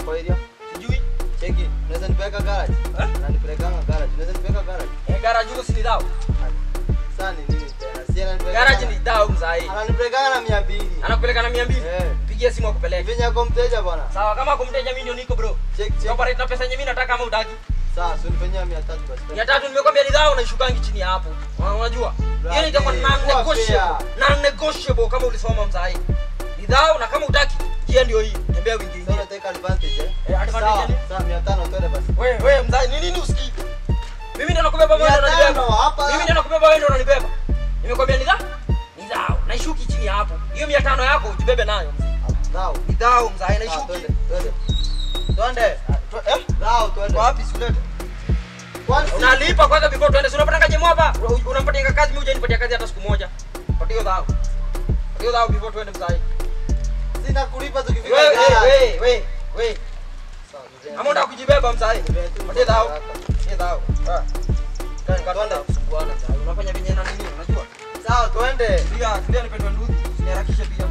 kwa area? Sijui. Cheki, unaweza nipeleka garage? Eh? Na nipelekanga garage. Unaweza nipeleka garage? Eh, garage huko si ni dao. Sasa ni nini tena? Si ananipeleka. Garage ni dao mzai. Ananipelekanga na 200. Anakupeleka na 200. Eh. Pigia simu akupeleke. Vinya kwa mteja bwana. Sawa, kama kumteja mimi ndio niko bro. Check check. Operate na pesa yenyewe mimi nataka ama utaki. Sawa, so nifanyia 300 basi. Mia tatu nimekwambia ni dhao naishukangi chini ya hapo. Una- Unajua? Hiyo itakuwa Brother, non kuwa negotiable. fair. Non negotiable kama ulisoma mzai. Ni dhao na kama utaki, njia ndio hii. Tembea wiki Sasa nyingine. unataka advantage eh? Eh, advantage Sawa, yani? sawa 500 twende basi. Wewe wewe mzai, ni nini usikii? Mimi ndio nakubeba wewe ndio Mia unanibeba. tano, hapa. Mimi ndio nakubeba wewe ndio unanibeba. Nimekwambia ni dhao. Ni dhao. Naishuki chini ya hapo. Hiyo 500 yako ujibebe nayo. Sawa. Ni dhao mzai Sawa, naishuki. twende, twende. Twende. Eh? Sawa, twende. Kwa wapi sulete? Kwani si- Unalipa kwanza before tuende. Si unapata jemo hapa? Una- Unampatia kazi mimi hujanipatia kazi hata siku moja. Patia hiyo dhao. Patia hiyo dhao before tuende mzai. sina kulipa tukifika Wewe garage. wewe wewe wewe. Sawa, mzee. Ama unataka kujibeba mzai? Patia dhao. Patia dhao. Ah. Kani Twende. kata kusumbuana mzai. Unafanya venye na nini? Unajua? Sawa, twende. Tulia, tulia nipendwe nduthi. Usiniharakishe pia.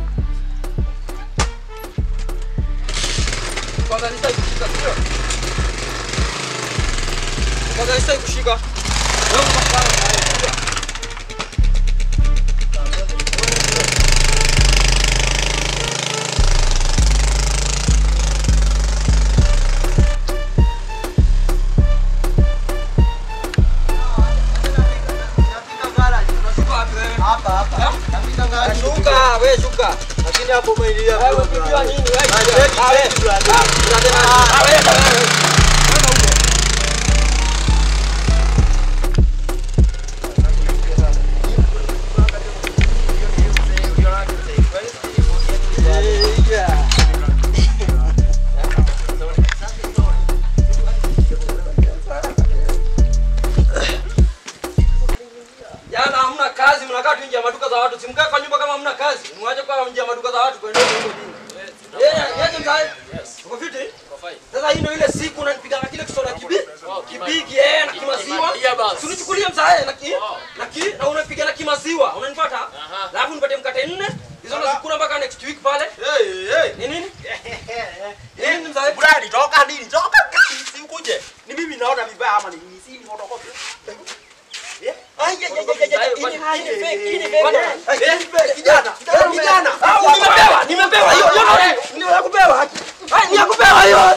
Kwanza nisai kushika sio? Kwanza nisai kushika. Wewe unapambana na yeye. Tulia. Nafika garage. Unashuka wapi wewe? Hapa, hapa. Nafika garage. Shuka, wewe shuka. Lakini hapo umeingilia Wewe bro, unajua brother. nini wewe? Ah, cheki, Ah, wewe. cheki, brother. Ah, brother, ah, wewe, wewe. Wewe huko. Jana hamna kazi, mnakaa tu nje ya maduka za watu. Simkae kwa nyumba kama hamna kazi. Mwache kwa nje ya maduka za watu kwenda huko chini. Yeye, yeye mzai. Uko fiti? Sasa hii ndio ile siku unanipiga na kile kisoda kibi. Kibigi eh na kimaziwa. Si unichukulie mzai na ki na ki na unapiga na kimaziwa. Unanipata? Alafu nipatie mkate nne. Hizo nazikula mpaka next week pale. Hey, hey. Ni nini? Ni nini mzai? Bradi, toka nini? Toka kasi, si ukuje. Ni mimi naona vibaya ama ni nini? Si ni photocopy. Eh? Ai, ai, ai, ai, ai, ai, hii ni hai. Hii ni fake, hii ni fake. Bwana, eh, kijana, kijana, kijana. Ah, nimepewa, nimepewa hiyo. Hiyo ndio ya kupewa. Ai, ni ya kupewa hiyo.